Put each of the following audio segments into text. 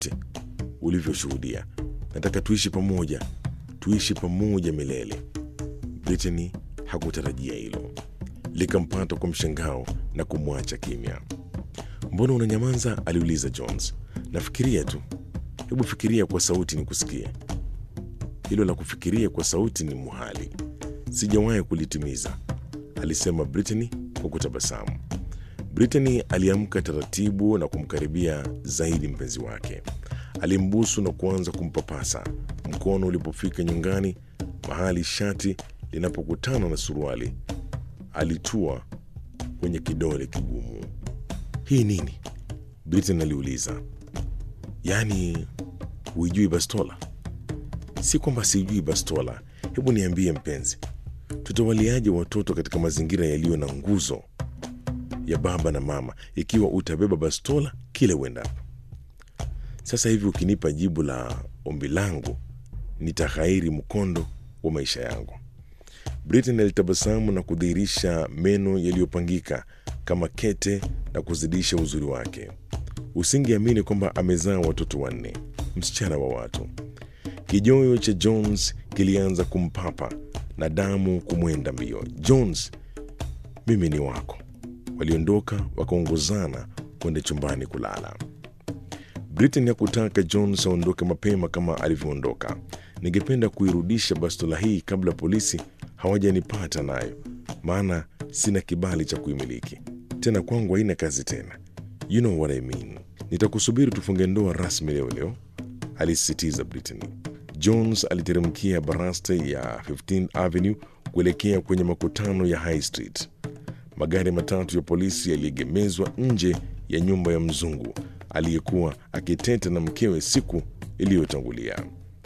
vyote ulivyoshuhudia. Nataka tuishi pamoja, tuishi pamoja milele. Brittany hakutarajia hilo, likampata kwa mshangao na kumwacha kimya. Mbona unanyamaza? aliuliza Jones. Nafikiria tu. Hebu fikiria kwa sauti nikusikie. Hilo la kufikiria kwa sauti ni muhali, sijawahi kulitimiza, alisema Brittany kwa kutabasamu. Brittany aliamka taratibu na kumkaribia zaidi mpenzi wake. Alimbusu na kuanza kumpapasa. Mkono ulipofika nyongani, mahali shati linapokutana na suruali, alitua kwenye kidole kigumu. Hii nini? Brittany aliuliza. Yaani huijui bastola? Si kwamba sijui bastola. Hebu niambie mpenzi, tutawaliaje watoto katika mazingira yaliyo na nguzo ya baba na mama ikiwa utabeba bastola kile uendapo? Sasa hivi ukinipa jibu la ombi langu, nitaghairi mkondo wa maisha yangu. Britain alitabasamu na kudhihirisha meno yaliyopangika kama kete na kuzidisha uzuri wake. Usingeamini kwamba amezaa watoto wanne, msichana wa watu. Kijoyo cha Jones kilianza kumpapa na damu kumwenda mbio. Jones, mimi ni wako. Waliondoka wakaongozana kwenda chumbani kulala. Britain hakutaka Jones aondoke mapema kama alivyoondoka. Ningependa kuirudisha bastola hii kabla polisi hawajanipata nayo, maana sina kibali cha kuimiliki tena, kwangu haina kazi tena. You know what I mean. Nitakusubiri tufunge ndoa rasmi leo leo, alisisitiza Brittany. Jones aliteremkia baraste ya 15th Avenue kuelekea kwenye makutano ya High Street. Magari matatu ya polisi yaliegemezwa nje ya nyumba ya mzungu aliyekuwa akiteta na mkewe siku iliyotangulia.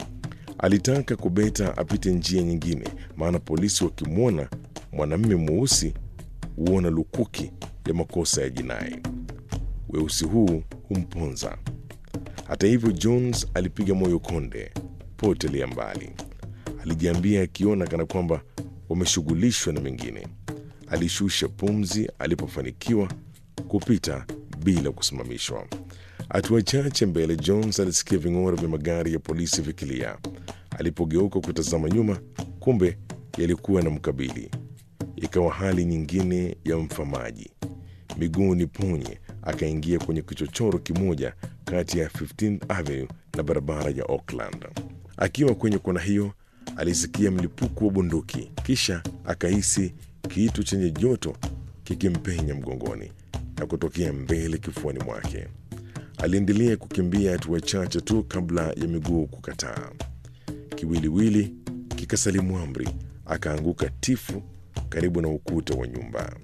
Alitaka kubeta apite njia nyingine, maana polisi wakimwona mwanamume mweusi huona lukuki ya makosa ya jinai. Weusi huu humponza. Hata hivyo, Jones alipiga moyo konde, potelea mbali. Alijiambia akiona kana kwamba wameshughulishwa na mengine. Alishusha pumzi alipofanikiwa kupita bila kusimamishwa. Hatua chache mbele, Jones alisikia ving'ora vya magari ya polisi vikilia. Alipogeuka kutazama nyuma, kumbe yalikuwa na mkabili. Ikawa hali nyingine ya mfamaji. Miguu ni ponye, akaingia kwenye kichochoro kimoja kati ya 15th Avenue na barabara ya Oakland. Akiwa kwenye kona hiyo, alisikia mlipuko wa bunduki, kisha akahisi kitu chenye joto kikimpenya mgongoni na kutokea mbele kifuani mwake. Aliendelea kukimbia hatua chache tu kabla ya miguu kukataa. Kiwiliwili kikasalimu amri, akaanguka tifu karibu na ukuta wa nyumba.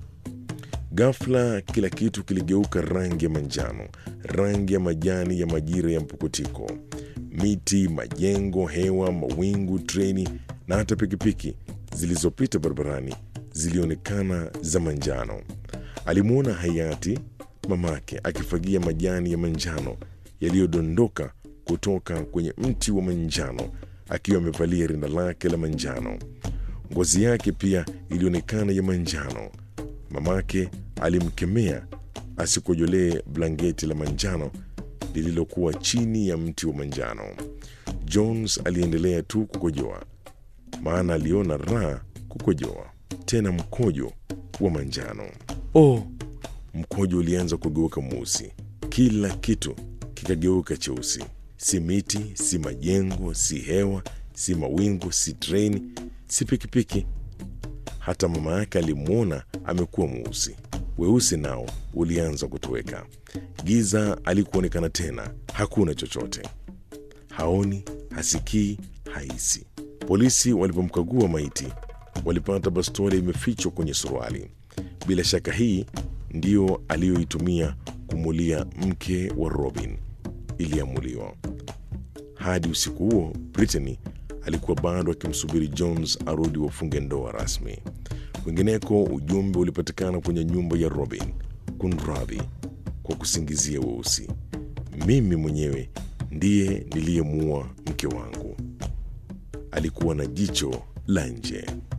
Ghafla kila kitu kiligeuka rangi ya manjano, rangi ya majani ya majira ya mpukutiko. Miti, majengo, hewa, mawingu, treni na hata pikipiki zilizopita barabarani zilionekana za manjano. Alimwona hayati mamake akifagia majani ya manjano yaliyodondoka kutoka kwenye mti wa manjano akiwa amevalia rinda lake la manjano. Ngozi yake pia ilionekana ya manjano. Mamake alimkemea asikojolee blanketi la manjano lililokuwa chini ya mti wa manjano. Jones aliendelea tu kukojoa, maana aliona raha kukojoa, tena mkojo wa manjano. Oh, mkojo ulianza kugeuka mweusi, kila kitu kikageuka cheusi. Si miti, si majengo, si hewa, si mawingu, si treni, si pikipiki. Hata mama yake alimwona amekuwa mweusi. Weusi nao ulianza kutoweka. Giza alikuonekana tena, hakuna chochote, haoni, hasikii, haisi. Polisi walipomkagua maiti, walipata bastola imefichwa kwenye suruali. Bila shaka hii ndiyo aliyoitumia kumulia mke wa Robin, iliamuliwa. Hadi usiku huo, Brittany alikuwa bado akimsubiri Jones arudi wafunge ndoa rasmi. Kwingineko, ujumbe ulipatikana kwenye nyumba ya Robin: kunradhi kwa kusingizia weusi, mimi mwenyewe ndiye niliyemuua mke wangu. Alikuwa na jicho la nje.